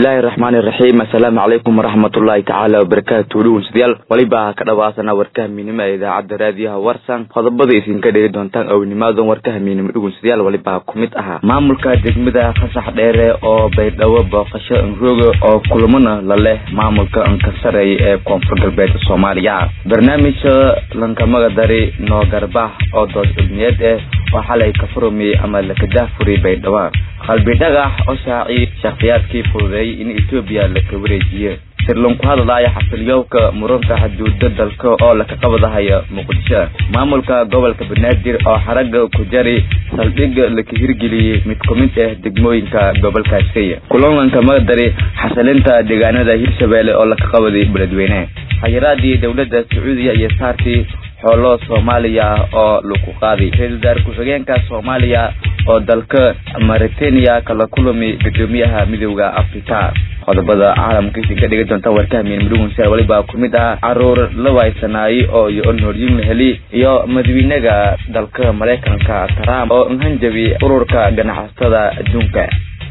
bismillaahi raxmaani raxiim assalaamu calaykum waraxmatullaahi tacaala wabarakaatu dhegeystayaal waliba ka dhawaasana warkaha miinimo ee idaacadda raadiyaha warsan qodobada idinka dhegi doontaan ownimaadon warkaha miinimo dhegeystayaal waliba ku mid ahaa maamulka degmada qasax dheere oo baydhabo booqasho enrooga oo kulamana la leh maamulka ankasareey ee koonfur galbeed soomaaliya barnaamijka lankamaga dari noogarbax oo dood cilmiyeed ah oo xalay ka furumi ama lakadaafuri baydhabo qalbi dhagax oo shaaci shakhsiyaadkii fududeeyay in etoobiya laka wareejiye sirlan ku hadlaya xafilyoowka muranka xuduuda dalka oo laka qabadahaya muqdisho maamulka gobolka banaadir oo xaraga ku jari saldhig laka hirgeliyey mid ku mid ah degmooyinka gobolkaasi kulanlanka magadari xasilinta deegaanada hirshabeelle oo laka qabaday beledweyne xayiraadii dowladda sacuudiya iyo saartii xoolo soomaaliya oo lagu qaaday ra-isul wasaare ku-xigeenka soomaaliya oo dalka mauritania kala kulami gudoomiyaha midooda africa qodobada caalamka isin ka dhigi doonta warkaha miinmudhugunsa waliba ku mid ah caruur la waaysanaaye oo iyo nooryin heli iyo madaxweynaga dalka maraykanka trump oo hanjabi ururka ganacsatada adduunka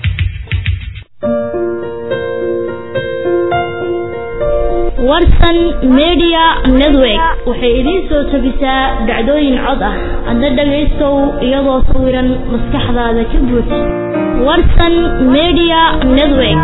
warsan media network waxay idiin soo tabisaa dhacdooyin cod ah adna dhagaystow iyadoo sawiran maskaxdaada ka buux warsan media network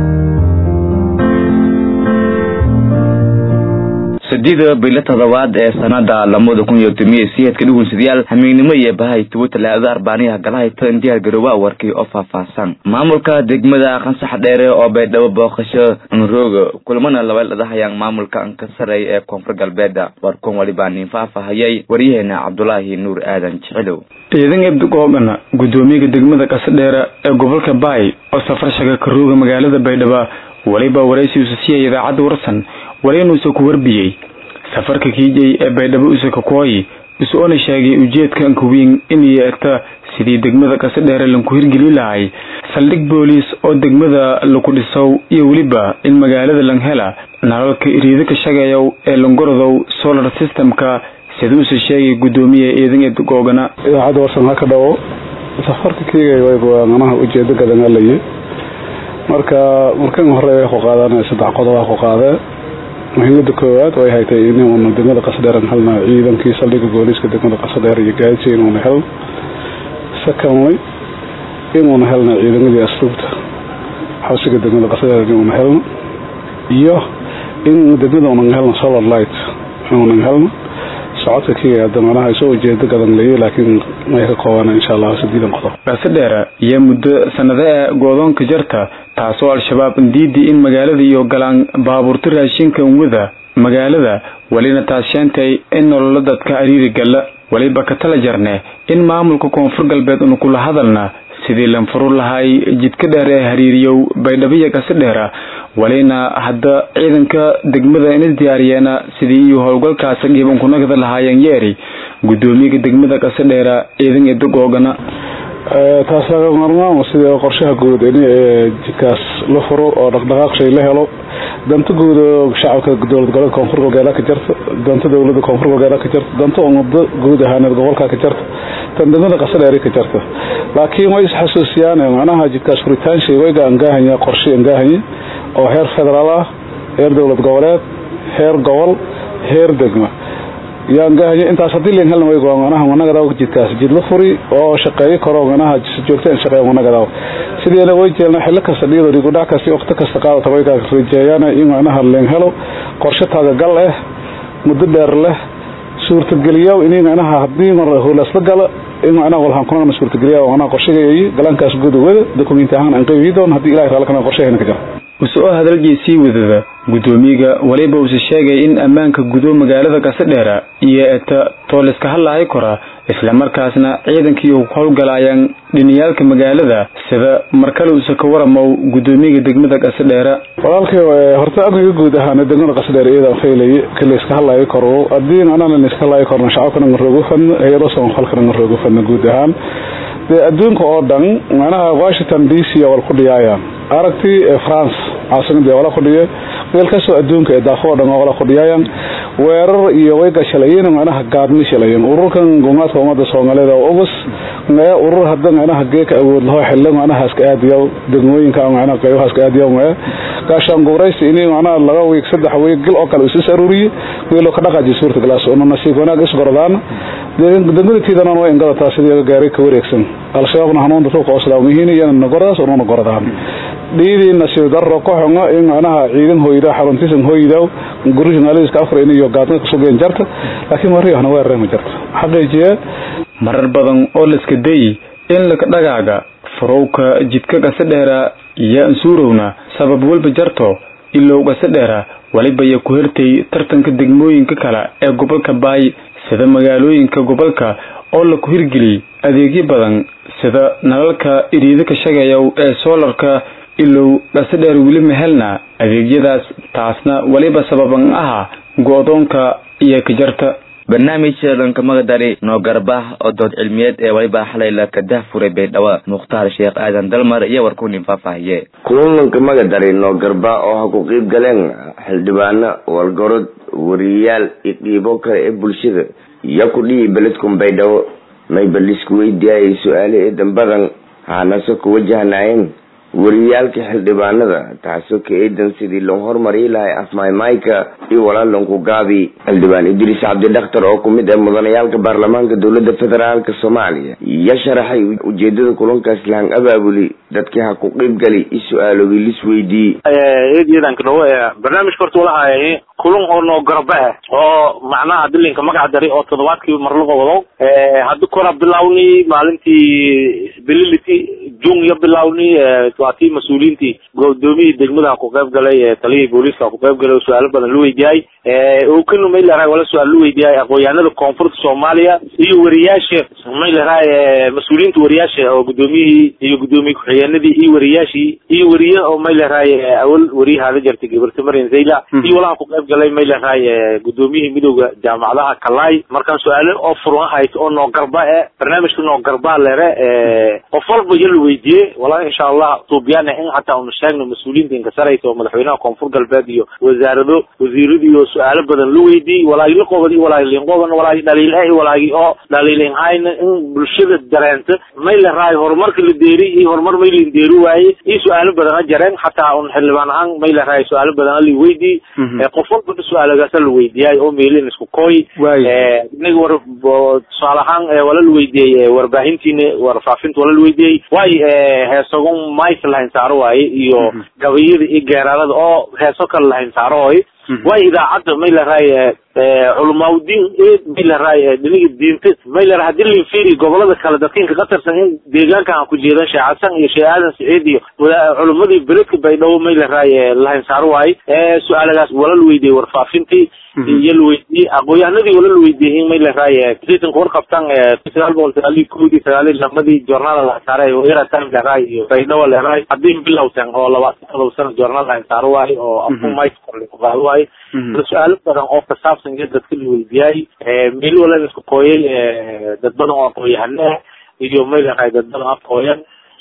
sadida bilo todobaad ee sanada lamada kun iyo tomiya siheedka dhugunsadayaal hamiignimo iyo bahay tuwo talaada arbaaniyaha galahayta indiyaar garooba warkii oo faahfaahsan maamulka degmada qansax dheere oo baydhabo booqasho nrooga kulamana labaladahayaan maamulka ankasaray ee koonfur galbeeda warkun waliba nin faahfaahayay waryaheena cabdulaahi nuur aadan jicilow ciidan ebdugooban gudoomiyaga degmada qasadheere ee gobolka baay oo safar shaga ka rooga magaalada baydhabo waliba waraysiusa siiyay idaacadda warsan waliinuusa ku warbiyey safarka kiijay ee baydhabo usaka kooyi is-oona sheegay ujeedka ankawiin inay eegta sidii degmada qasadheere lanku hirgeli lahay saldhig booliis oo degmada laku dhisow iyo weliba in magaalada langhela nalalka iriida ka shagayow ee langorodow solar systemka siduusa sheegay gudoomiya ciidan ebdugoogana idaacadda warsan ha ka dhawo safarka kiigay manaha ujeedo gadanalaye marka markan hore way ku qaadaan saddex qodob ku qaadee muhiimada koowaad way haytay inuuna degmada qasadheer helna ciidankii saldhiga booliiska degmada qasadheer iyo gaadisi inuuna helno secondly inuuna helna ciidamadii asluubta xabsiga degmada qasadheer inuuna helno iyo in degmada unan helno solar light inuunan helno socodka kiga hadda manaha isoo ujeedo gadan leeye laakiin may ka koobana insha allah sideedan qodob qasadheere iyo muddo sanado ee goodoonka jarta taasoo al-shabaab diidii in magaalada iyo galaan baabuurta raashinka wada magaalada welina taas sheentay in nololo dadka ariiri galla weliba ka tala jarne in maamulka koonfur galbeed unu kula hadalna sidii lanfuru lahay jidka dheer ee hariiriyow baydhabiya qasadheera walina hadda ciidanka degmada inis diyaariyeena sidii iyo howlgalkaasa gibankunagada lahaayeen yeeri gudoomiyaga degmada qasadheera ciidan edagoogana taas laga marmaamo sida qorshaha guud in jidkaas la furo oo dhaqdhaqaaq shay la helo danta guud shacabka dowlad goboleed koonfur galbeed ka jirta danta dowlada koonfur galbeed ka jirta danta ummada guud ahaaneed gobolka ka jirta tan degmada qasadheeri ka jirta laakiin way isxasuusiyaan macnaha jidkaas furitaan shay way gaangahanya qorshe angahanya oo heer federaal ah heer dowlad goboleed heer gobol heer degma yaangahanya intaas hadii len helna way manaha managadaw jidkaas jid la furi oo shaqeeyo karo manaha joogta in shaqeeyo managadaw sideena way jeelna xillo kasta dhiyado rigudhac kasta waqti kasta qaadata way kaa rajeeyaan in manaha leen helo qorshe taagagal ah muddo dheer leh suurtageliyo in manaha hadii mar howlaasla gala in macnaha walhaan kunagana suurtageliya macnaha qorshegayi galankaas guud wada dokumenti ahaan aan qeybiyi doon haddii ilahay raali kana qorsheheena ka jira use-oo hadalgii sii wadada gudoomiyaga waliba uuse sheegay in ammaanka gudo magaalada qasadheera iyo eta tooliska hadlahay kora islamarkaasna ciidankii ku howlgalayaan dhiniyaalka magaalada sida markale uuse ka waramow gudoomiyaga degmada qasadheera walaalkay horta aniga guud ahaan degmada qasadheer iyadan faylay kalayska hadlayo koro haddii macnaha layska hadlayo korna shacabkana ngaroogu fadna hay-ado samafalkana ngaroogu fadna guud ahaan dee adduunka oo dhan macnaha washington d c wal ku dhiyaayaan aragtii france caasimada wala kudhiye meel kastoo adduunka ee daafo oo dhan wala kudhiyaayaan weerar iyo way gashalayeen macnaha gaadmi shalayeen ururkan gumaadka ummadda soomaaliyeed oo ugus mee urur hadda macnaha geeka awood laho xillo macnaha iska aadiyo degmooyinka macnaha qaybaha iska aadiyo mee gaashaan guuraysi inay macnaha laba wiig saddex wiig gil oo kale isu saruuriye wiilo ka dhaqaaji suurta galaas oo nasiib wanaag is gorodaan degmadatiidana way ingadataa sidii gaaray ka wareegsan al-shabaabna hanuunta dhulka oo islaamiyiin iyana nagoradaas oo gorodaan dhiidii nasiib darro ka xunga in macnaha ciidan hoyda xaruntisan hoyda gurishan aliska afar in iyo gaadna ka sugeen jarta laakiin wariyahna waa reema jarta xaqiijiye marar badan oo liska day in laka dhagaaga furowka jidka gase dheera iyo ansuurowna sabab walba jarto ilow gase dheera waliba ya ku hertay tartanka degmooyinka kale ee gobolka baay sida magaalooyinka gobolka oo laku hirgeliyey adeegyo badan sida nalalka iriida ka shagayow ee soolarka ilow dhase dheer weli mahelna adeegyadaas taasna waliba sababan aha go-doonka iyo kajarta barnaamijka dhankamagdari noo garbah oo dood cilmiyeed ee waliba xalay la kadah furay baydhabo mukhtaar sheekh aadan dalmar iyo warkunin faahfaahiye kulanka magadari noo garba oo ha ku qiib galeen xildhibaano walgorod wariyayaal iyo qiibo kale ee bulshada iyo ku dhihi beledkun baydhabo mayba lisku weydiiyayay su-aale eedan badan haanase ku wajahnaayeen wariyaalka xildhibaanada taasoo ka eedan sidii loo horumari lahay afmaymayka iyo walaalanku gaabi xildhibaan idriis cabdi dhakhtar oo kumid ah mudanayaalka baarlamaanka dowlada federaalk soomaaliya iyo sharaxay ujeedada kulankaas lahan abaabuli dadkii ha ku qiib gali i su-aaloogi lis weydii barnaamijka horta walahay kulan oo noo garba ah oo macnaha dilinka magac dari oo toddobaadkii marlaqa wado haddi kora bilawni maalintii bililiti jun iyo bilawni waa tii mas-uuliyiintii gudoomiyii degmada ku qayb galay taliyihii booliiska ku qayb galay oo su-aalo badan la weydiiyay oo kanu mayleraa wala su-aal la weydiiyay aqoonyahanada koonfurta soomaaliya iyo wariyaasha mayleraa mas-uuliyiinta wariyaasha oo gudoomiyihii iyo gudoomiye ku-xigeenadii iyo wariyaashii iyo wariye oo mayleraa awal wariyahaada jartay gabarta marian zayla iyo walaha ku qayb galay mayleraa gudoomiyihii midooda jaamacadaha kalay markaan su-aalo oo furan ahayd oo noo garba e barnaamijka noo garbaa lere qof walba iyo la weydiiyey wala insha allah tuubyana in hataa unu sheegno mas-uuliyiinta inkasaraysa oo madaxweynaha koonfur galbeed iyo wasaarado wasiirada iyo su-aalo badan la weydiiyey walaagi la qoban iyo walaagi linqoban walaagi dhaliil iyo walaagi oo dhaliilin hayna in bulshada dareenta may la raayo horumarka la deeri iyo horumar may lin deeri waaye iyo su-aalo badan a jareen hataa un xildhibaan ahaan may la raayo su-aalo badan a la weydiiyey qof walba su-aalagaasa la weydiiyay oo meelin isku kooy inaga war tusaale ahaan wala la weydiiyey warbaahintiina warfaafinta wala la weydiiyey waayo heesagun mayka lahayn saaro waaye iyo gabayada iyo geeraarada oo heeso kale lahayn saaro waaye waayo idaacadda may laraay culamaaudiin may laraay dhiniga diinta may laraay hadii la fiiri gobolada kale dadkinka ka tirsan in deegaankan aan ku jeedan sheekh xasan iyo sheekh aadan saciid iyo culamadii beledka baydhabo may laraay lahayn saaro waaye su-aalagaas wala la weydiiyey warfaafintii iyo la weydiiyey aqoonyahanadii wala la weydiiyey in may laraay sitanka warqabtan sagaal boqol sagaal iyo kowdii sagaal iyo lamadii joornaal la saaray eratam laraay iyo baydhabo laraay haddii bilowtan oo labaatan todoba sano joornaal lahayn saaro waaye oo afku mayka korli ku qaado waaye su-aalo badan oo kasaabsan iyo dadka la weydiiyay meel wala isku kooyay dad badan oo aqoon-yahano ah iyo maylahay dad badan afkooyan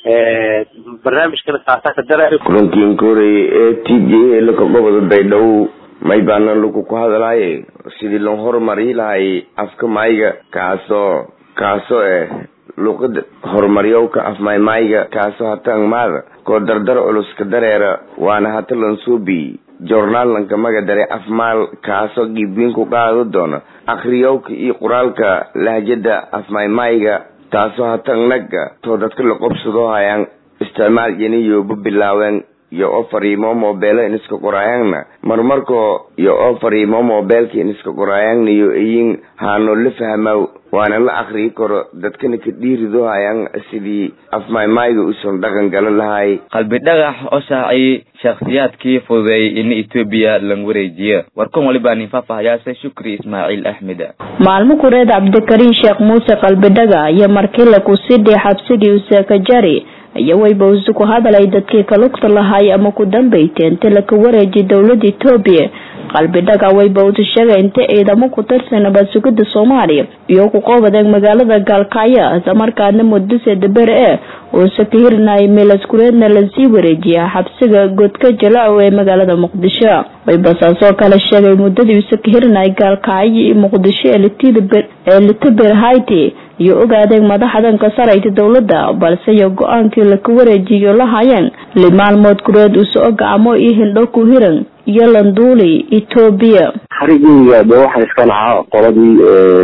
barnaamijkana saasaa ka daray kulankii inka horeeyay ee t j laka goboda baydhabo may baana lagu ku hadlaaye sidii loo horumari lahay afka mayga kaasoo kaasoo eh luqada horumaryowka afmaymayga kaasoo hatan maada koo dardar culuska dareera waana hata lansuubi joornaalanka magadare afmaal kaasoo giibwiin ku qaado doona akhriyowka iyo qoraalka lahjada afmaymayga taasoo hatan naga too dadka la qobsado hayaan isticmaal yaniyoba bilaaween iyo oo fariimo mobeelo iniska qoraayaanna marmarkoo iyo oo fariimo mobeelka iniska qoraayaanna iyo iyin haano la fahmaw waana la akriyi karo dadkana ka dhiirido hayaan sidii afmaymayga uusan dhaqan galo lahay qalbi dhagax oo shaaciyey shakhsiyaadkii fududeeyey in etoobiya lan wareejiyo warkan waliba nin faahfaahayaase shukri ismaaciil axmed maalmo kureed cabdikariin sheekh muuse qalbidhaga iyo markii laku sidii xabsigii useekajari iyo wayba usu ku hadalay dadkii kalugta lahaay ama ku dambaytay inta laka wareejiy dowlada etoobiya qalbi dhaga wayba usu sheegay inta ciidamo ku tirsan nabad sugida soomaaliya iyo ku qoobadeen magaalada gaalkacyo islamarkaana muddo sedabere e uuse ka hirinayay meelaskureedna lasii wareejiya xabsiga godka jalacow ee magaalada muqdisho waybasaasoo kale sheegay muddadii uuse ka hirinayay gaalkacyo iyo muqdisho ee litaber haiti iyo ogaadeen madaxdan ka sarayta dowladda balse iyo go-aankii laka wareejiyo la hayeen li maalmood gureed uuse o gacmo iyo hindho ku hiran iyo landuuli etoobiya xarigeyga de waxaa iska lahaa qoladii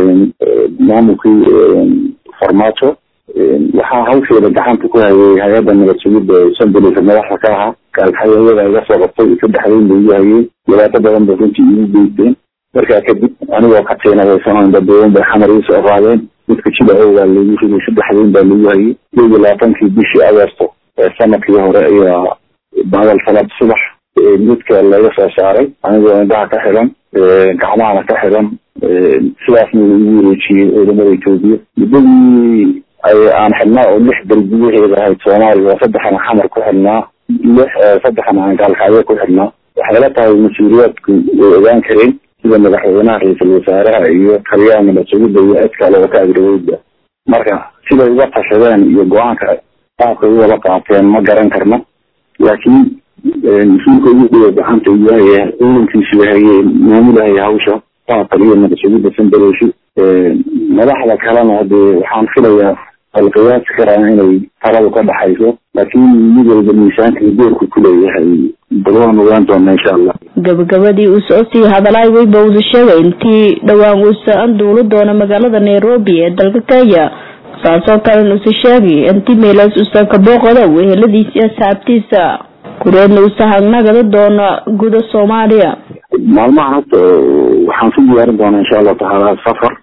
maamulkii farmaajo waxaa hawsheeda gacanta ku hayay hay-adda nabad sugidda sanbalisa madaxda ka ahaa gaalkaxyo iyadaa iga soo qabtay saddexdayn bay igu hayeen dhibaato badan bay runtii igu geysteen markaa kadib anigoo ka tiinadaysano dadweyne bay xamar ii soo qaadeen midka jida ow baa lagu riday saddexdayn baa lagu hayay iyo iyo labaatankii bishii agosto ee sanadkii hore ayaa badal salaad subax midka laga soo saaray anigoo indhaha ka xiran gacmahana ka xiran sidaasna igu wareejiyey ciidamada etoobiya muddadii aan xidhnaa oo lix dalbiyaheeda ahayd soomaaliya oo saddexan xamar ku xidhnaa lix saddexan aan gaalkacyo ku xidhnaa waxay la tahay mas-uuliyaadku way ogaan kareen sida madaxweynaha ra-iisul wasaaraha iyo taliyaha nabad sugidda iyo cid kale oo ka agraweyda marka siday uga tashadeen iyo go-aanka qaabkay u wada qaateen ma garan karno laakiin mas-uulka ugu dhiga gacanta yahay ciidankiisu yahay maamulahaya hawsha waa taliya nabad sugidda sanbaleyshi madaxda kalena hadee waxaan filayaa alqiyaasi karaa inay taladu ka dhaxayso laakiin mid walba miisaanka iyo doorku kuleeyahay bal waan ogaan doona insha allah gabagabadii uu soo sii hadalay wayba usu sheegay intii dhowaan uusa anduuli doono magaalada nairobi ee dalka kenya saasoo kalena usa sheegay intii meelaas uusan ka booqada weheladiisi asxaabtiisa kureedna uusa hagnagada doono guda soomaaliya maalmahan hadda waxaan sii diyaarin doonaa insha allahu tacaala safar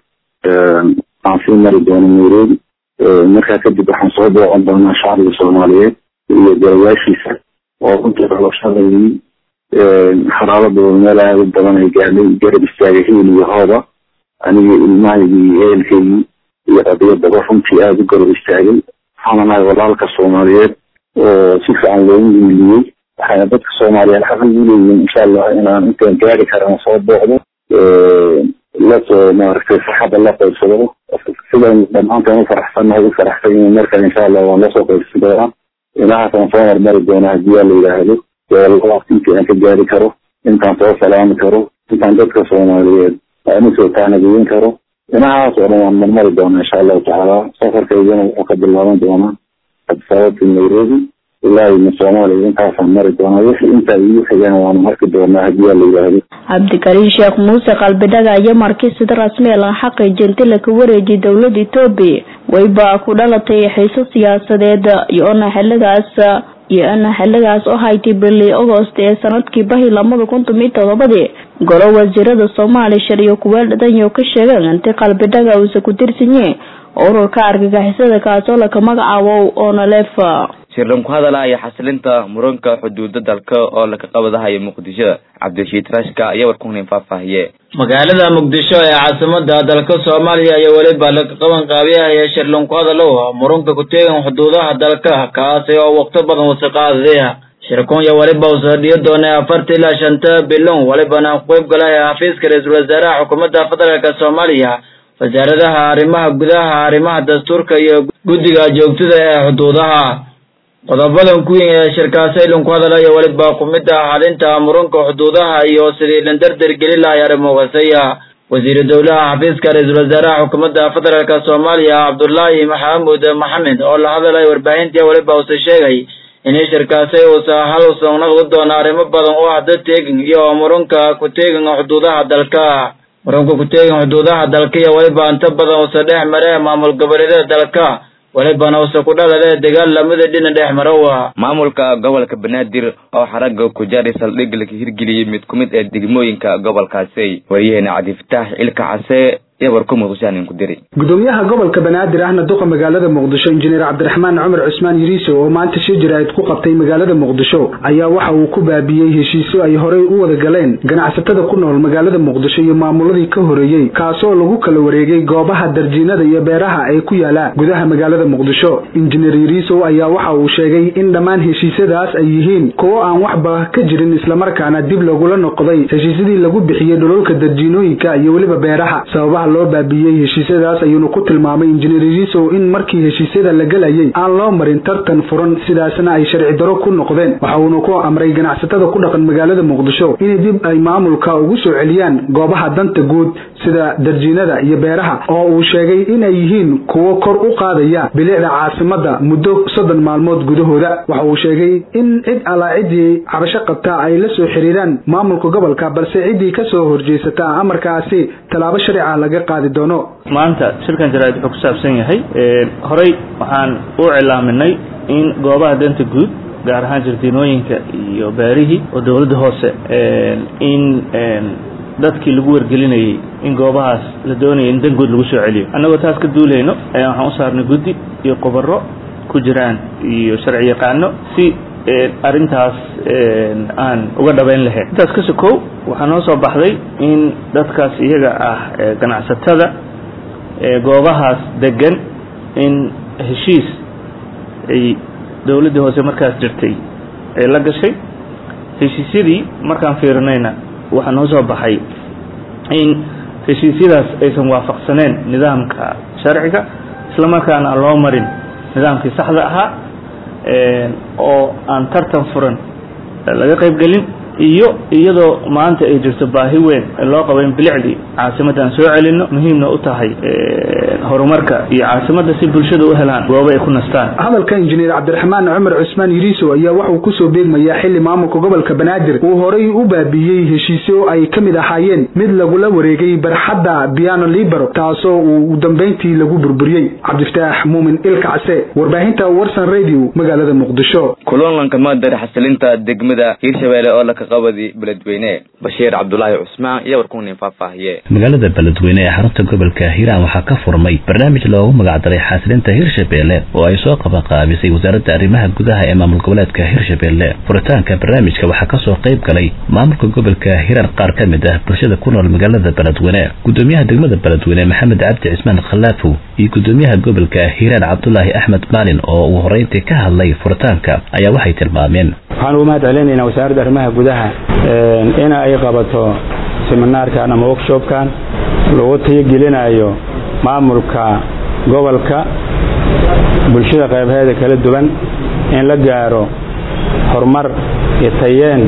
aan sii mari doono nairobi markaa kadib waxaan soo booqan doonaa shacbiga soomaaliyeed iyo golayaashiisa oo runtii noloshadayii xaraaladooda meel aada u badan ay gaadhay garab istaagay hiil iyo hooba aniga ilmahaygii iyo ehelkaygii iyo qadiyadaba runtii aada u garab istaagay waxaan nahay walaalka soomaaliyeed oo si fiican loogu hiiliyey waxayna dadka soomaaliyeed xaq ugu leeyihiin insha allah inaan intaan gaari karana soo booqdo lasoo maaragtay saxada la qaybsado sidaan dhammaantaan u faraxsannahay u faraxsan yihiin markan insha allah waan lasoo qaybsan doonaa inahaasaan soo marmari doonaa haddii yaa la yidhaahdo waqti intii aan ka gaari karo intaan soo salaami karo intaan dadka soomaaliyeed aan usoo taanageyin karo inahaas oo dhan waan marmari doonaa insha allahu tacaala safarkaygana wuxuu ka bilaaban doonaa absababti nairobi ilaa ina soomaaliya intaasaan mari doonaa wixii intaa igu xigana waanu marki doonaa haddii yaa la yidhaahdo cabdikariin sheekh muuse qalbidhaga iyo markii sida rasmi laga xaqiijiyay inti laka wareejiyay dowlada etoobiya wayba ku dhalatay xiiso siyaasadeed iyo-na xiligaas iyo-na xiligaas oo haytay bili agost ee sanadkii bahi lamada kuntum iyo todobadii golo wasiirada soomaaliya shar iyo kuweel dhadanyo ka sheegeen inti qalbidhaga uusa ku tirsanyihin ururka argagixisada kaasoo laka magacaabo onalefa shirlan ku hadalaya xasilinta muranka xuduuda dalka oo laka qabadahayo muqdisho cabdirashiid rashka ayaa warkunin faahfaahiye magaalada muqdisho ee caasimada dalka soomaaliya ayaa weliba laga qaban qaabiyahaya shirlan ku hadalow muranka ku teegan xuduudaha dalka kaasi oo waqti badan wasaqaadaya shirkunya weliba uu sardhiyo doonay afarta ilaa shanta bilon welibana ku qayb galaya xafiiska ra-iisul wasaaraha xukuumadda federaalk soomaaliya wasaaradaha arrimaha gudaha arrimaha dastuurka iyo guddiga joogtada ee xuduudaha qodobadan ku weyn ee shirkaasi ilin ku hadalaya weliba kumida xalinta muranka xuduudaha iyo sidii lan dardar gelin lahay arrimogasaya wasiiru dowlaha xafiiska ra-iisul wasaaraha xukuumadda federaalk soomaaliya cabdullaahi maxamuud maxamed oo la hadalay warbaahintii weliba uuse sheegay inay shirkaasi uusa hal usan naqdi doono arrimo badan oo ah dad teegin iyo muranka ku teegin xuduudaha dalka muranka ku teegin xuduudaha dalka iyo weliba inta badan usa dhex mare maamul goboleedyada dalka welibana usa ku dhalale dagaal lamida dhina dhex marowa maamulka gobolka banaadir oo xaraga kujaari saldhig laka hirgeliyey mid ku mid ee degmooyinka gobolkaasi waryaheena cabdifataax ilka case iyo warku muqdishoanin ku diri gudoomiyaha gobolka banaadir ahna duqa magaalada muqdisho injineer cabdiraxmaan cumar cusmaan yiriiso oo maanta shir jaraa'id ku qabtay magaalada muqdisho ayaa waxa uu ku baabiyey heshiisyo ay horey u wada galeen ganacsatada ku nool magaalada muqdisho iyo maamuladii ka horeeyey kaasoo lagu kala wareegay goobaha darjiinada iyo beeraha ee ku yaala gudaha magaalada muqdisho injineer yiriisow ayaa waxa uu sheegay in dhammaan heshiisyadaas ay yihiin kuwo aan waxba ka jirin islamarkaana dib lagula noqday heshiisyadii lagu bixiyey dhololka darjiinooyinka iyo weliba beeraha sababaha loo baabiyey heshiisyadaas ayuuna ku tilmaamay injineer yiriisow in markii heshiisyada la gelayay aan loo marin tartan furan sidaasna ay sharci daro ku noqdeen waxa uuna ku amray ganacsatada ku dhaqan magaalada muqdisho inay dib ay maamulka ugu soo celiyaan goobaha danta guud sida darjiinada iyo beeraha oo uu sheegay inay yihiin kuwo kor u qaadaya bilicda caasimada muddo soddon maalmood gudahooda waxa uu sheegay in cid allaa ciddii cabasho qabta ay la soo xiriiraan maamulka gobolka balse ciddii ka soo horjeysata amarkaasi tallaabo sharci ah laga qaadi doono maanta shirkan jaraa'id wuxuu ku saabsan yahay horey waxaan u cilaaminay in goobaha danta guud gaar ahaan jardiinooyinka iyo beerihii oo dowladda hoose in dadkii lagu wargelinayay in goobahaas la doonaya in dan guud lagu soo celiyo annagoo taas ka duulayno waxaan u saarnay guddi iyo khubaro ku jiraan iyo sharci yaqaano si arrintaas aan uga dhabayn lahayn intaas ka sokow waxaa noo soo baxday in dadkaas iyaga ah ganacsatada goobahaas degan in heshiis ay dowladdii hoose markaas jirtay ay la gashay heshiisyadii markaan fiirinayna waxaa noo soo baxay in heshiisyadaas aysan waafaqsaneen nidaamka sharciga isla markaana aan loo marin nidaamkii saxda ahaa oo aan tartan furan laga qayb gelin iyo iyadoo maanta ay jirto baahi weyn loo qabo in bilicdii caasimadda aan soo celino muhiimna u tahay horumarka iyo caasimadda si bulshada u helaan goobo ay ku nastaan hadalka injineer cabdiraxmaan cumar cusmaan yiriiso ayaa waxauu kusoo beegmayaa xili maamulka gobolka banaadir uu horay u baabiyey heshiisyo ay ka mid ahaayeen mid lagula wareegay barxadda piano libero taasoo uu dambayntii lagu burburiyey cabdifataax muumin ilkacse warbaahinta warsan radio magaalada muqdisho kulanlanka madar xasilinta degmada hiirshabeelle oo laka qabadi beledweyne bashiir cabdulaahi cusmaan iyo warkunin faahfaahiye magaalada beledweyne ee xarunta gobolka hiiraan waxaa ka furmay barnaamij loogu magacdaray xasilinta hirshabeelle oo ay soo qabanqaabisay wasaaradda arrimaha gudaha ee maamul goboleedka hirshabeelle furitaanka barnaamijka waxaa kasoo qayb galay maamulka gobolka hiiraan qaar ka mid ah bulshada ku nool magaalada beledweyne gudoomiyaha degmada beledweyne maxamed cabdi cismaan khallaafow iyo gudoomiyaha gobolka hiiraan cabdulaahi axmed maalin oo uu horeyntii ka hadlay furitaanka ayaa waxay tilmaameen waxaan ugu mahad celinaynaa wasaaradda arrimaha gudaha in ay qabato seminaarkan ama workshopkan lagu tayagelinayo maamulka gobolka bulshada qaybaheeda kala duwan in la gaaro horumar iyo tayeen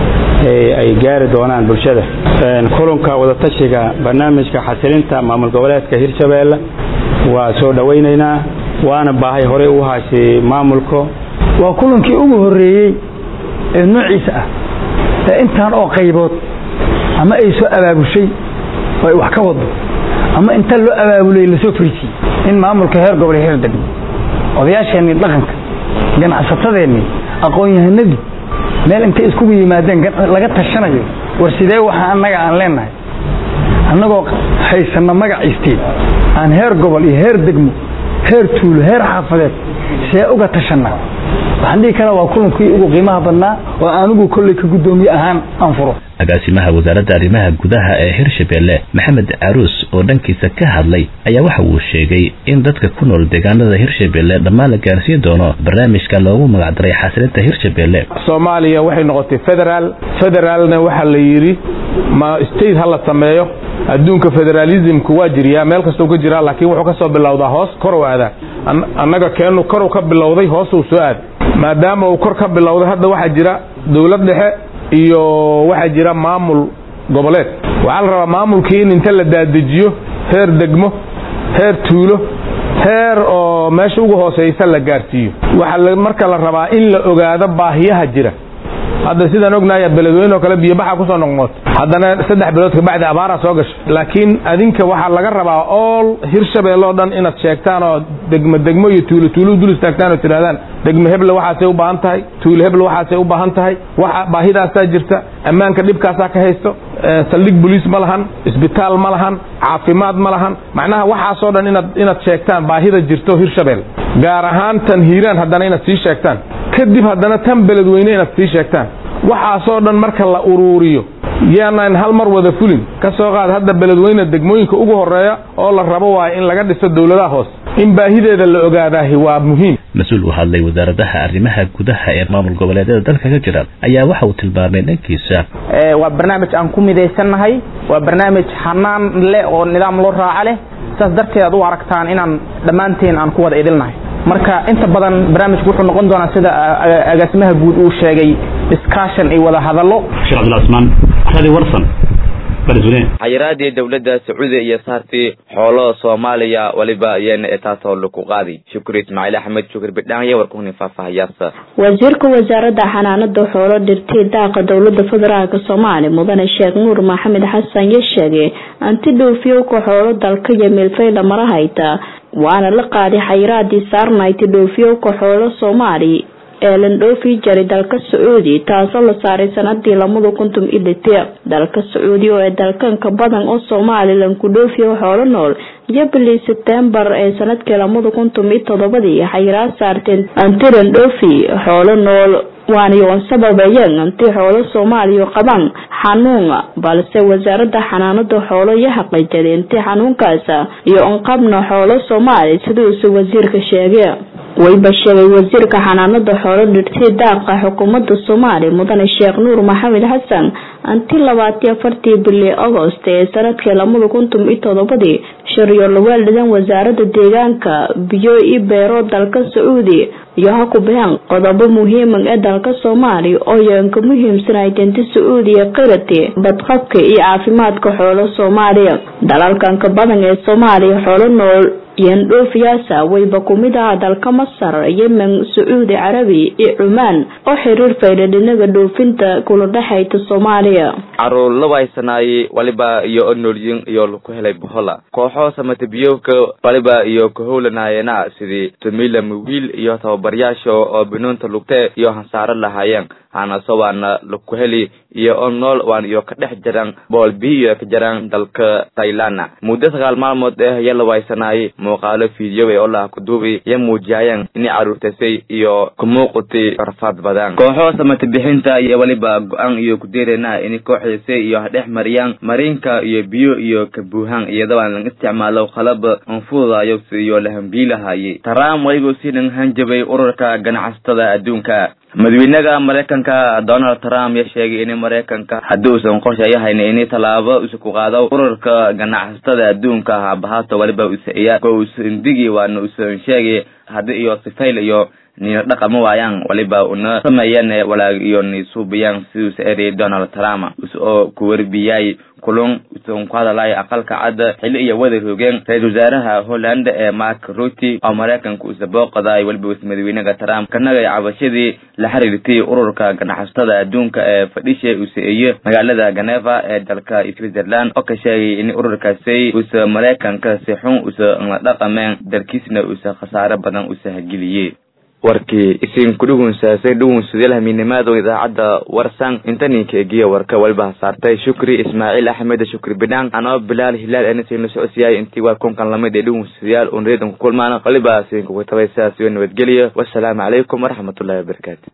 ay gaari doonaan bulshada kulanka wadatashiga barnaamijka xasilinta maamul goboleedka hirshabeelle waa soo dhowaynaynaa waana baahay horey u haashay maamulka waa kulankii ugu horeeyey ee noociisa ah ee intaan oo qaybood ama ay soo abaabushay oo ay wax ka wado ama inta loo abaabulay lasoo fariisiyey in maamulka heer gobol heer degmo odayaasheennii dhaqanka ganacsatadeennii aqoon-yahanadii meel intay iskugu yimaadeen laga tashanayo war sidee waxa annaga aan leenahay annagoo haysanna magac isteed aan heer gobol iyo heer degmo heer tuulo heer xaafadeed see uga tashanaa waxaan dhihi karaa waa kulankii ugu qiimaha badnaa oo anigu kolley ka guddoomiye ahaan aan furo agaasimaha wasaaradda arrimaha gudaha ee hirshabeelle maxamed caruus oo dhankiisa ka hadlay ayaa waxa uu sheegay in dadka ku nool deegaanada hirshabeelle dhammaan la gaarsiin doono barnaamijka loogu magacdaray xasilinta hirshabeelle soomaaliya waxay noqotay federaal federaalna waxaa la yidhi ma state ha la sameeyo adduunka federalismku waa jiriyaa meel kastau ka jiraa laakiin wuxuu ka soo bilowdaa hoos korow aadaa annaga keenu koru ka bilowday hoosuu soo aad maadaama uu kor ka bilowday hadda waxaa jira dowlad dhexe iyo waxaa jira maamul goboleed waxaa la rabaa maamulkii in inta la daadejiyo heer degmo heer tuulo heer oo meesha ugu hooseysa la gaarsiiyo waxaa marka la rabaa in la ogaado baahiyaha jira hadda sidaan ognahay beledweyne oo kale biyobaxa kusoo noqnoqoto haddana saddex bilood kabacdi abaaraa soo gasho laakiin adinka waxaa laga rabaa ool hirshabelle oo dhan inaad sheegtaan oo degmo degmo iyo tuulo tuulo dul istaagtaan oo tidhahdaan degmo heble waxaasay u baahan tahay tuulo heble waxaasay u baahan tahay waxa baahidaasaa jirta ammaanka dhibkaasaa ka haysto saldhig boliis ma lahan isbitaal ma lahan caafimaad ma lahan macnaha waxaasoo dhan inaad inaad sheegtaan baahida jirto hirshabeel gaar ahaan tan hiiraan haddana inaad sii sheegtaan kadib haddana tan beledweyne inaad sii sheegtaan waxaasoo dhan marka la uruuriyo yaanaan hal mar wada fulin ka soo qaad hadda beledweyne degmooyinka ugu horeeya oo la rabo waayo in laga dhiso dowladaha hoose in baahideeda la ogaadaahi waa muhiim mas-uul u hadlay wasaaradaha arrimaha gudaha ee maamul goboleedyada dalka ka jira ayaa waxa uu tilmaamay dhankiisa waa barnaamij aan ku midaysannahay waa barnaamij xanaan leh oo nidaam loo raaco leh saas darteed aad u aragtaan inaan dhammaanteen aan ku wada idilnahay marka inta badan barnaamijku wuxuu noqon doonaa sida agaasimaha guud uu sheegay discussion iyo wada hadallo sheekh cabdilcasmaan radi warsan xayiraadii dowladda sacuudiya iyo saartii xoolo soomaaliya waliba iyana ee taasoo lagu qaaday shukri ismaaciil axmed shukri bidhaanya warkuhuni faahfaahayaasa wasiirka wasaaradda xanaanada xoolo dhirtay daaqa dowlada federaalk soomaaliya mudane sheekh nuur maxamed xasan ya sheegay anti dhoofiyowka xoolo dalka iyo meelfayla mara hayta waana la qaaday xayiraadii saarnayti dhoofiyowka xoolo soomaaliya ee landhoofi jaray dalka sacuudi taasoo la saaray sanadii lamada kuntum iyo lite dalka sacuudi oo ee dalkanka badan oo somalilan ku dhoofiya xoolo nool iyo bilii sebtembar ee sanadkii lamada kuntum iyo todobadii xayiraad saarteen anti landhoofi xoolo nool waanayoon sababayeen anti xoolo soomaaliya qabaan xanuun balse wasaarada xanaanada xoolo iyo xaqiijada inti xanuunkaas iyo onqabna xoolo soomaaliya siduusu wasiirka sheegay wayba sheegay wasiirka xanaanada xoolo dhirtay daaqa xukuumadda soomaaliya mudane sheekh nuur maxamed xasan anti labaatiyo afartii bili agost ee sanadkii lamada kuntum iyo todobadii shariyo lawaaldidan wasaarada deegaanka biyo i beero dalka sacuudi iyo ha ku bixeen qodobo muhiiman ee dalka soomaaliya oo yoonka muhiimsanay danta sacuudiya qirati badqabka iyo caafimaadka xoolo soomaaliya dalalkanka badan ee soomaaliya xoolo nool yandhoofiyaasa wayba kumid aha dalka masar yemen sacuudi carabi iyo cumaan oo xiriir faydhadhinaga dhoofinta kula dhexayta soomaaliya caruur la waysanaayey waliba iyo onolyin iyo laku helay bohola kooxo samatabiyowka waliba iyo kahowlanaayena sidii tumila mawiil iyo tababaryaasha oo binoonta lugtee iyo hansaaro lahaayeen hanaso waana laku heli iyo on nool waan iyo ka dhex jiraan bool biyo ka jiraan dalka tailana muddo sagaal maalmood eh ya la waysanaayey muuqaalo fiidiyowey oo laha kuduubay ya muujiyayeen inay caruurtasay iyo kumuuqutay rafaad badan kooxo samata bixinta iyo waliba go-aan iyo kudeerena inay kooxdaysay iyo hadhex mariyaan mariinka iyo biyo iyo kabuuhaan iyadoo lang isticmaalo qalab anfuudayo iyo lahambiilahayay taraam waygu sinan hanjabay ururka ganacsatada adduunka madaxweynaha maraykanka donald trump ya sheegay in maraykanka haddii uusan qorshayahayn in tallaabo isu ku qaado ururka ganacsatada adduunka habahaato waliba usa ko usan digi waana usan sheegay haddii iyo sifayl iyo nina dhaqama waayaan waliba una sameeyeen walaag iyo nisuubiyaan siduusa erey donald trump oo ku warbiyay kulun usan ku hadalay aqalka cadda xili iyo wada roogeen ra-isul wasaaraha holland ee mark ruty oo maraykanka usa booqaday waliba madaxweynaha trump kanagay cabashadii la xiriirtay ururka ganacsatada adduunka ee fadhisha usa-eeye magaalada ganeva ee dalka switzerland oo ka sheegay in ururkaasi usa maraykanka si xun usa la dhaqameen dalkiisna usa khasaare badan usa hageliyey warkii isin kudhugunsaasay dhugunsadeel hamiinimaado idaacadda warsan intaninka egiya warka waliba saartay shukri ismaaciil axmed shukri bidhaan anoo bilaal hilaal enisayna socodsiyaay intii waa kunkan lamid ee dhugunsadayaal un reedan ku kulmaan waliba siinkugu tabay sidaas iyo nabadgelya wasalaamu calaykum waraxmatullahi wabarakaatu